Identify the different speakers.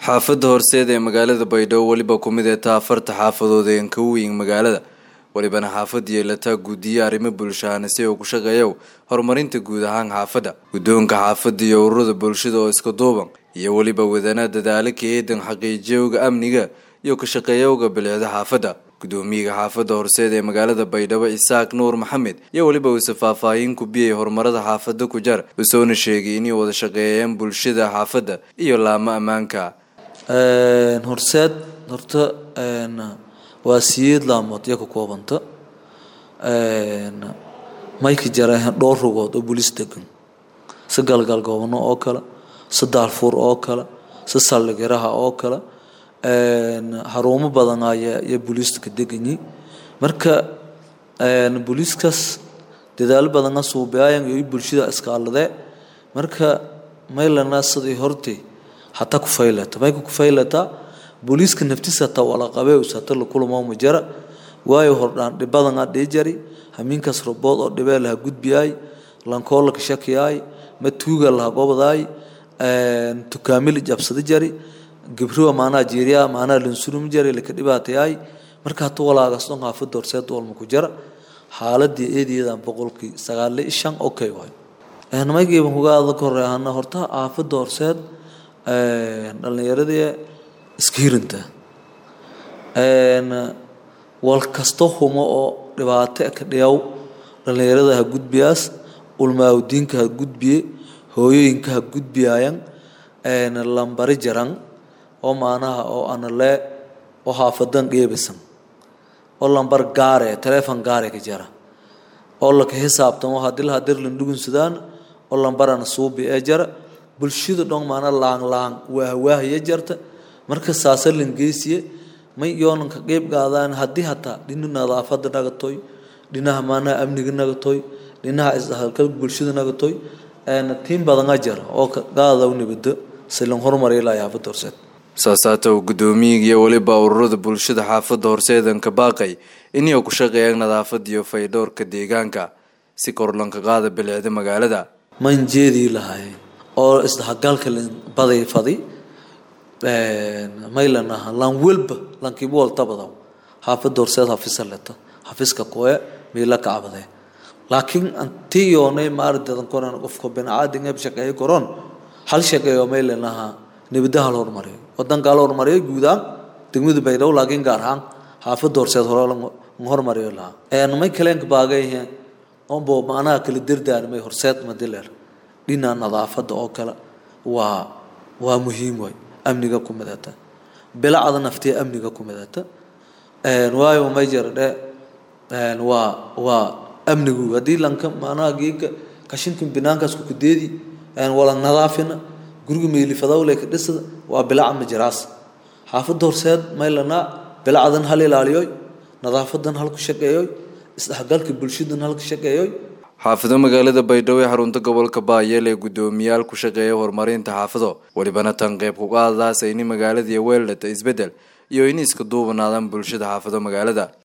Speaker 1: xaafadda horseed ee magaalada baydhabo weliba ku mid ee taa afarta xaafadood ee ka weyn magaalada welibana xaafad yeelataa guudiye arrimo bulshahana si uu ku shaqeeyo horumarinta guud ahaan xaafadda guddoonka xaafadda iyo ururada bulshada oo iska duuban iyo weliba wadana dadaalo ka eedan xaqiijiyowga amniga iyo ka shaqeeyowga bilicda xaafadda gudoomiyaga xaafadda horseed ee magaalada baydhabo isaaq nuur maxamed iyo weliba uuse faahfaahin ku biyay horumarada xaafadda ku jar usoona sheegay inay wada shaqeeyeen bulshada xaafadda iyo laamo ammaanka
Speaker 2: horseed horta waa siyeed laamood iyo ka koobanta mayka jareen dhowr rugood oo bolis degan si galgal goobano oo kale si daalfuur oo kale si saldhigiraha oo kale xarumo badan ayaa booliiska ka deganyi marka booliiskaas dadaalo badana suubiyayan iyo bulshada iskaaladee marka maylana sidii hortay hataa ku faylata mayka ku faylata booliiska naftiisa hataa wala qabee usata la kulamo majara waayo hordhaan dhibadan a dhii jari hamiinkaas robood oo dhibee laha gudbiyaay lankoola ka shakiyaay ma tuuga laha gobdaay tukaamili jabsada jari gibruwa maanaa jiiriya maanaa lansurum jari laka dhibaatayaay marka hata walaagaas dhan xaafadda horseed walma ku jara xaaladii eedeedan boqolkii sagaal iyo shan okay waay maygiiban kuga aada ka horeehana horta xaafadda horseed dhallinyaradii iska hirinta wal kasto humo oo dhibaato ka dhiyaw dhallinyarada ha gudbiyaas ulmaawdiinka ha gudbiye hooyooyinka ha gudbiyaayan lambari jaran oo maanaha oo analee oo xaafadan dheebisan oo lambar gaare telefon gaare ka jara oo laka xisaabtamo hadii laha dir landhugunsadaan oo lambarana suubi ee jara bulshada dhon maana laang laang waahwaahaya jarta marka saasa langeysiye may yoonan ka qeyb qaadaan haddii hataa dhina nadaafada nagatoy dhinaha maanaha amniga nagatoy dhinaha isdhexgalka bulshada nagatoy tiin badana jara oo gaada nibado silan horumariya ilaa xaafadda horseed
Speaker 1: saasaata uu guddoomiyiga iyo weliba ururada bulshada xaafadda horseedan ka baaqay inay ku shaqeeyaan nadaafada iyo faydhowrka deegaanka si korlanka qaada bilicda magaalada
Speaker 2: man jeedii lahay oo isdhexgalka baday fadi maylan aha lan welba lankiibu waltabadaw xaafadda horseed xafisa leta xafiska koe miila kacbade laakiin antii yoonay maardadan koran qofka binacaadin eb shaqeeyo koron hal shaqeeyo maylan aha nibada hal horumariyo wadanka hal horumariyo guudaan degmada baydhabo laakiin gaar ahaan xaafadda horseed hore horumariyo lahaa may kaleenka baagayhe onbo macnaha kala dardaarmay horseed madileer dhinaca nadaafadda oo kale waa waa muhiim way amniga ku midata bilacda naftiya amniga ku midata waayo may jira dhe waa waa amnigu haddii lanka macnaha geega kashinka binaankaas kukudeedi wala nadaafina guriga meylifadawle ka dhisada waa bilaca majiraas xaafadda horseed maylana bilacdan hal ilaaliyoy nadaafadan hal ku shaqeeyoy isdhexgalka bulshadan hal ka shaqeeyoy
Speaker 1: xaafado magaalada baydhabo ee xarunta gobolka baayeel ee guddoomiyaal ku shaqeeya horumarinta xaafado welibana tan qeyb kuga hadlaasa ini magaalada iyo weeldhata isbeddel iyo in iska duubanaadaan bulshada xaafado magaalada